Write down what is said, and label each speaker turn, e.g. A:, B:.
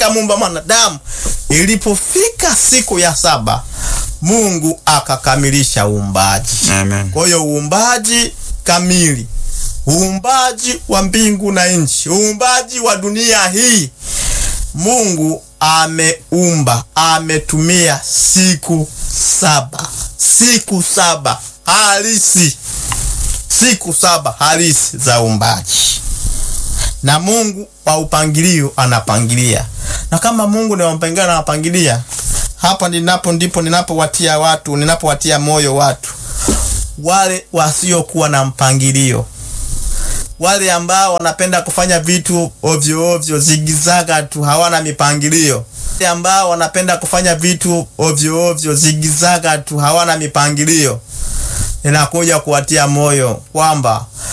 A: akamuumba mwanadamu. Ilipofika siku ya saba, Mungu akakamilisha uumbaji.
B: Amen.
A: Kwa hiyo uumbaji kamili, uumbaji wa mbingu na nchi, uumbaji wa dunia hii, Mungu ameumba, ametumia siku saba, siku saba halisi, siku saba halisi za uumbaji. Na Mungu wa upangilio anapangilia, na kama Mungu ni wa mpangilio anapangilia, hapa ninapo ndipo ninapowatia watu, ninapowatia moyo watu wale wasiokuwa na mpangilio, wale ambao wanapenda kufanya vitu ovyo ovyo, zigizaga tu, hawana mipangilio, wale ambao wanapenda kufanya vitu ovyo ovyo, zigizaga tu, hawana mipangilio. Ninakuja kuwatia moyo kwamba